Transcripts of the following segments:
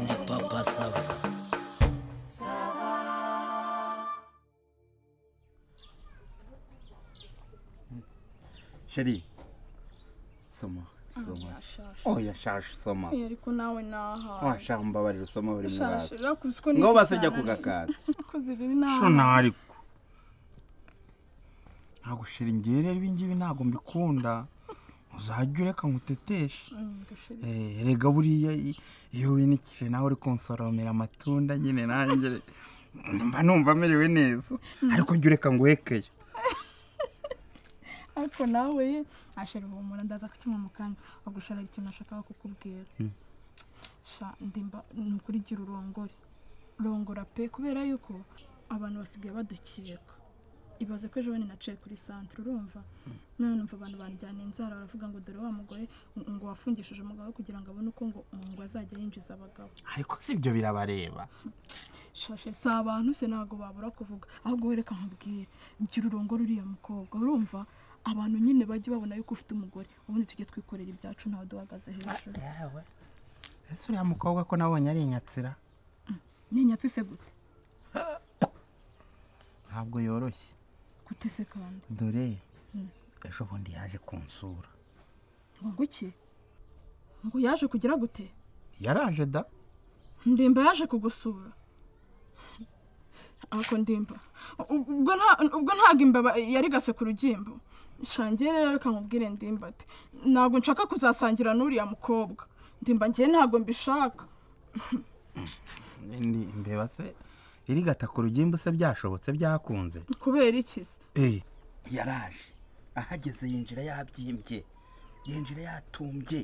ndi papa sava sheri soma soma oya shashi soma Eh, ariko nawe naha washaka mbabarira usoma buri shashi mwazi urakuzi ko ngaho basajya kugakata kuzi riri naha shona ariko ntabwo sheri ngiye rero ibingibi ntabwo mbikunda uzajya ureka nguteteshe Eh, erega buriya i- iyo winikije nawe uri konsoromera amatunda nyine nanjye mba numva merewe neza ariko jya ureka nguhekeye ariko nawe ashera ubumura ndaza kukinywa mu kanya bagushorera ikintu ashaka kukubwira sha ndimba ni ukurigira urongore rongora pe kubera yuko abantu basigaye badukeka ibaze ko ejo bundi naciye kuri santere urumva none numva abantu banjyana inzara baravuga ngo dore wa mugore ngo wafungishije umugabo we kugira ngo abone uko ngo ngo azajya yinjiza abagabo ariko si ibyo birabareba shashe si abantu se ntabwo babura kuvuga ahubwo wereka nkubwire gira urongore uriya mukobwa urumva abantu nyine bajye babona yuko ufite umugore ubundi tujye twikorera ibyacu ntawe duhagaze hejuru yawe ese uriya mukobwa ko nabonye ari inyatsira ninyatsi se gute ntabwo yoroshye gute se kandi dore ejo bundi yaje kunsura ngo iki ngo yaje kugira gute yaraje da ndimba yaje kugusura ariko ndimba ubwo nta ubwo ntabwo imbeba yari gase ku rugimbo shangiye rero reka nkubwire ndimba ati ntabwo nshaka kuzasangira n'uriya mukobwa ndimba ngiye ntabwo mbishaka ni imbeba se irigata ku rugimbu se byashobotse byakunze kubera iki se eh yaraje ahageze yinjira yabyimbye yinjira yatumbye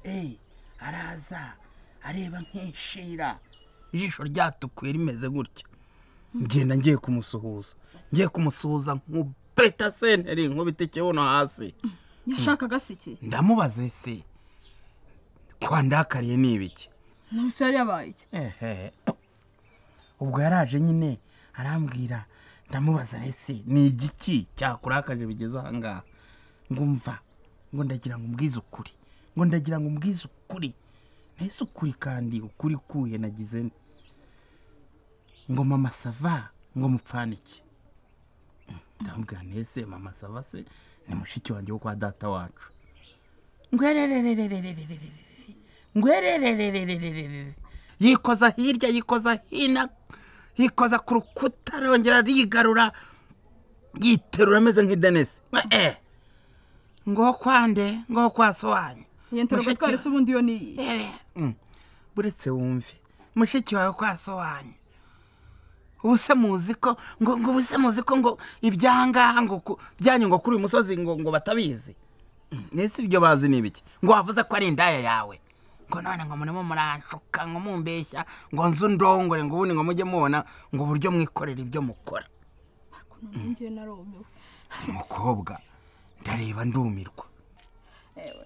eee araza areba nk'inshira ijisho ryatukuye rimeze gutya ngenda ngiye kumusuhuza ngiye kumusuhuza nkubeta senteri nkubita ikibuno hasi yashakaga se iki ndamubaza ese kwa ndakariye ni ibiki nawe se yari yabaye iki ehe ubwo yaraje nyine arambwira ndamubaza ese ni igiki cyakurakaje bigeze aha ngaha ngumva ngo ndagira ngo umbwize ukuri ngo ndagira ngo umbwize ukuri mbese ukuri kandi ukuri kuye nagize nte? ngo mama sava ngo mupfane iki ndamubwira nese mama sava se ni mushiki wanjye wo kwa data wacu ngwerererererererererere ngwerererererererere yikoza hirya yikoza hino yikoza ku rukuta arongera arigarura yiterura ameze nk'idenesi eh ngo kwande ngo kwasobanyu yentera Mushiki gutwara ese ubundi yo ni iyi Eh, mm, buretse wumve mushiki wawe kwasobanyu ubu se muzi ko ngo ngo ubu se muzi ko ngo ibyangaha ngo ku- byanyu ngo kuri uyu musozi ngo ngo batabizi Mm, ese ibyo bazi ni ibiki ngo wavuze ko ari indaya yawe ngo none ngo murimo muranshuka ngo mumbeshya ngo nzu ndongore ngo ubundi ngo mujye mubona ngo uburyo mwikorera ibyo mukora ariko none ngiye narumiwe umukobwa ndareba ndumirwa ewe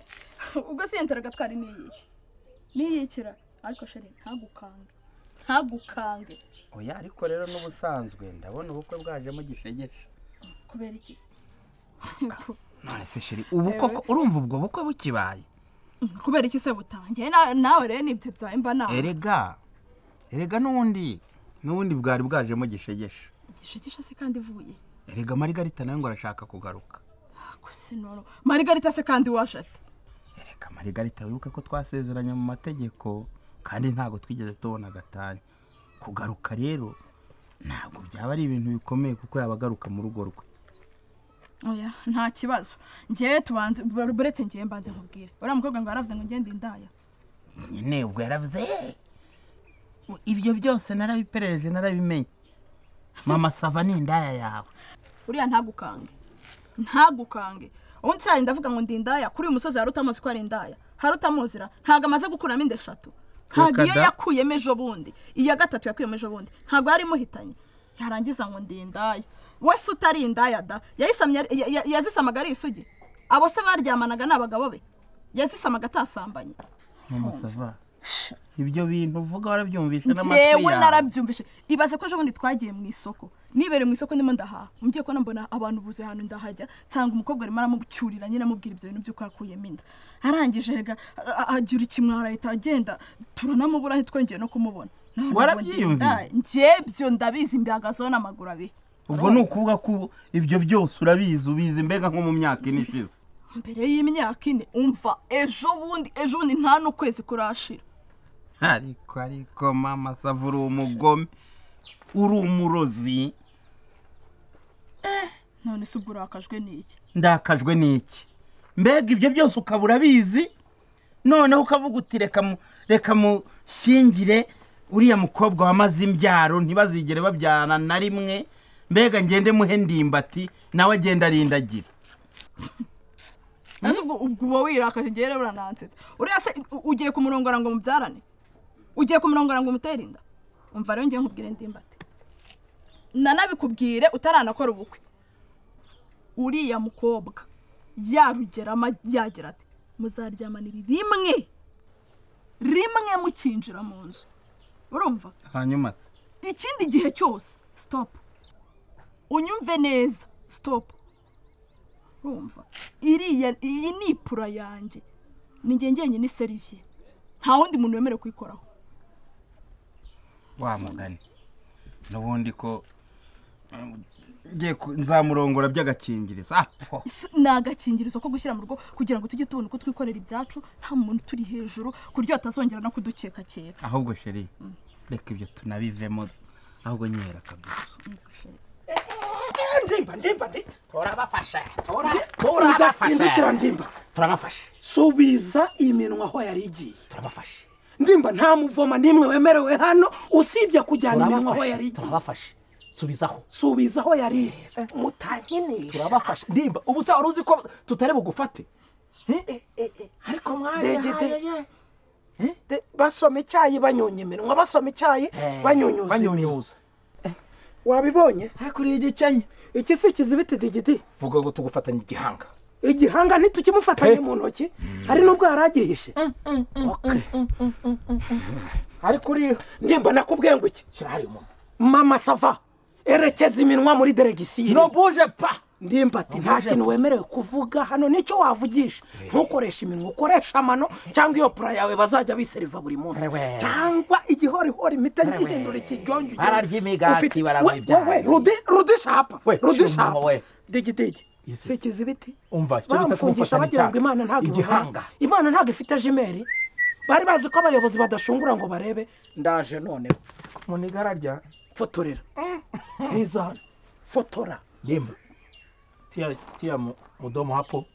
ubwo se yentera agatwara ni iyiki ni iyikira ariko sheri ntagukange ntagukange oya ariko rero n'ubusanzwe ndabona ubukwe bwajemo gishegeshe kubera iki se none se sheri ubu koko urumva ubwo bukwe bukibaye kubera iki se butangiye Na- nawe rero nibyo byawe mba nawe erega erega n'ubundi n'ubundi bwari bwajemo gishegeshe gishigisha se kandi ivuye erega marigarita nawe ngo arashaka kugaruka gusa noro marigarita se kandi waje ati erega marigarita wibuke ko twasezeranye mu mategeko kandi ntabwo twigeze tubona agatanya kugaruka rero ntabwo byaba ari ibintu bikomeye kuko yaba agaruka mu rugo rwe oya nta kibazo ngewe tubanze buretse ngewe mbanze nkubwire uriya mukobwa ngo yaravuze ngo ngende indaya nyine ubwo yaravuze "Eh, ibyo byose narabiperereje narabimenye mama sava ni indaya yawe uriya ntagukange ntagukange ubundi se hari ndavuga ngo ndi indaya kuri uyu musozi hari utamuzi ko ari indaya hari utamuzira ntabwo amaze gukuramo inda eshatu ntabwo Reka iyo da. yakuyemo ejo bundi iya gatatu yakuyemo ejo bundi ntabwo yari imuhitanye yarangiza ngo ndi indaya wese utari indaya da yayisamye ari- ya- ya- yazisamaga ari isugi abo se baryamanaga ni abagabo be yazisamaga atasambanye mama sava ibyo bintu uvuga warabyumvishe n'amatwi yewe yawe narabyumvise ibaze ko ejo bundi twagiye mu isoko nibereye mu isoko ndimo ndahaha mugiye kubona mbona abantu buzuye ahantu ndahajya nsanga umukobwa arimo aramucyurira nyine amubwira ibyo bintu by'uko yakuyemo inda arangije rega a- a- agira ikimwara ahita agenda turanamubura ntitwongeye no kumubona Naho nabwo ndi Warabyiyumviye? indaya. njye byo ndabizi mbihagazeho n'amaguru abiri ubwo ni ukuvuga ko ibyo byose urabizi ubizi mbega nko mu myaka ine ishize mbere y'imyaka ine umva ejo bundi ejo bundi nta n'ukwezi kurashira ariko ariko mama sava uri umugome uri umurozi none se ubwo urakajwe n'iki ndakajwe n'iki mbega ibyo byose ukaba urabizi noneho ukavuga uti reka mu- reka mushyingire uriya mukobwa wamaze imbyaro ntibazigere babyarana na rimwe mbega ngende muhe ndimbati nawe agenda arindagira Ese ubwo ubwo uba wirakaje ngewe rero uranansetsa uriya se u- ugiye kumurongora ngo mubyarane ugiye kumurongora ngo umutere inda umva rero ngewe nkubwire ndimbati nanabikubwire utaranakora ubukwe uriya mukobwa yarugeramo yagira ati muzaryamanira rimwe rimwe mukinjira mu nzu urumva hanyuma se ikindi gihe cyose sitopu unyumve neza sitopu urumva iriya iyi ni ipura yanjye ni njye njyenyine iseriviye nta wundi muntu wemerewe kuyikoraho wa mugani n'ubundi ko um, ngiye ku- nzamurongora by'agakingirizo apo Ese ni agakingirizo ko gushyira mu rugo kugira ngo tujye tubona uko twikorera ibyacu nta muntu turi hejuru ku buryo batazongera no kudukeka kera ahubwo sheri reka ibyo tunabivemo ahubwo nyihera akaguzo ndimba ndimba ndi turabafasha hindukira turabafasha ndimba turabafasha subiza iminwa aho yari igiye turabafasha ndimba nta muvoma n'imwe wemerewe hano usibye kujyana iminwa aho yari turabafasha igiye turabafasha subizaho subiza aho yari iri mutankinisha turabafasha ndimba ubu se wari uzi ko tutari bugufate Eh? ariko Ndegede. mwari De- basoma icyayi banyonya iminwa basoma icyayi banyunyuza iminwa banyunyuza wabibonye ariko uriya igicanye iki si ikizibiti digidi vuga ngo tugufatanye igihanga igihanga ntitukimufataye mu ntoki hari n'ubwo yari agihishe Okay. ariko uriya ndimba nakubwiye ngo iki shyira hariya umuntu mama sava erekeza iminwa muri deregisiyo no buje pa ndimba ati nta kintu wemerewe kuvuga hano nicyo wavugisha ntukoreshe iminwa ukoresha amano cyangwa iyo pura yawe bazajya biseriva buri munsi Ewe. cyangwa igihorihori imita ngihindura ikijyongi Bararya imigati, baranywa ibyayi. rudishapa We, cyuma rudishapa we. digidigi si ikizibiti umva icyo bita bamufungisha bagira ngo kumufatanya icyaha. imana ntabwo igihanga ibubona. imana ntabwo ifite jimeri bari bazi ko abayobozi badashungura ngo barebe ndaje noneho muniga ararya fotorera neza hano fotora ndimba tiya tiya mu- mudomo hapo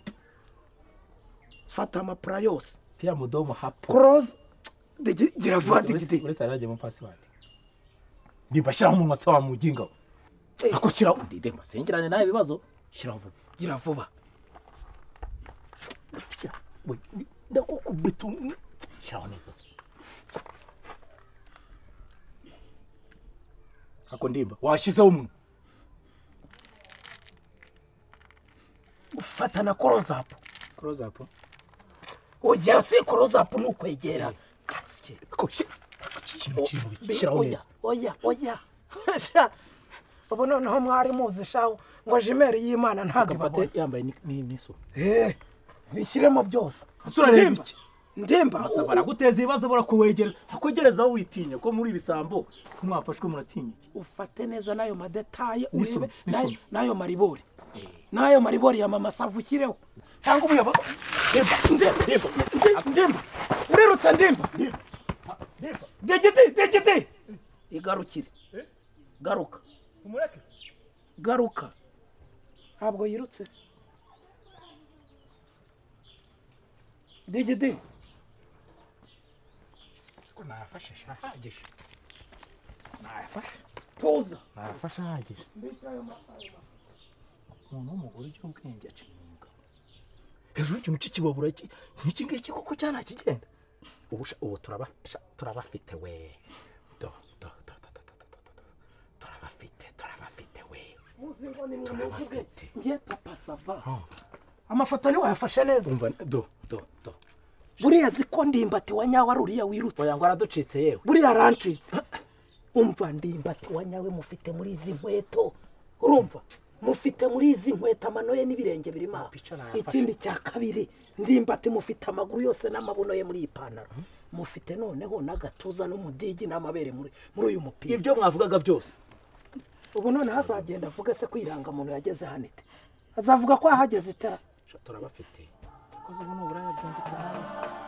fata amapura yose tiya mudomo hapo koroze giravuga digidi uretse ararya mu pasiwadi ndimba shyiraho umunwa se wa mujinga we. ako shyiraho ndimba sengerane nawe ibibazo shyiraho vuba giravuba Shyira- we, we, ndakukubita um- shyiraho neza se ako ndimba washyizeho umunwa ufata na korozapu close up oya si korozapu ni ukwegera Sike. ako shi- ikintu kintu Be- shyiraho oya neza oya oya Sha. ubu noneho mwari muzi shaho ngo jimeri y'imana ntabwo gafate ibabona yambaye ni- ni- n'isuku Eh, bishyiremo byose Ese urareba Ndimba, iki? ndimba basaba araguteza ibibazo barakuwegereza akwegereza aho witinya ko muri ibisambo ko mwafashwe muratinya iki? ufate neza n'ayo madetaye Nisome, urebe n'ayo- nisome. n'ayo maribori n'ayo maribori ya mama sava ushyireho cyangwa umuyobozi ndemba ndemba ndemba ndemba urerutse ndemba degede degede igarukire garuka garuka ntabwo yirutse degede Ariko nayafashe ahagije nayafashe tuza nayafashe ahagije umuntu w'umugore ujya ubwenge aciye umugabo hejuru y'ikintu cy'ikibabura iki- nk'iki ngiki koko cyane ntakigenda ubu sha- ubu turabafasha turabafite we do do do do do do do do do turabafite turabafite we muzi ngo ni mwe muvuge turabafite ngiye papa sava amafoto ntiwayafashe neza umva do do do buriya ziko ndimbati wa nyawe ari uriya wirutse oya ngo araducitse yewe buriya arancitse umva ndimbati wa nyawe mufite muri izi nkweto urumva mufite muri izi nkweto amano ye n'ibirenge birimo aha. Bicara yafashe. ikindi cya kabiri ndimbati mufite amaguru yose n'amabuno ye muri iyi pantaro mufite noneho n'agatuza n'umudigi n'amabere muri muri uyu mupira ibyo mwavugaga byose ubu noneho azagenda avuga se ko irangamuntu yageze hano ite azavuga ko yahageze itara turabafite akoze ubu ni uburaya bwimbitse nawe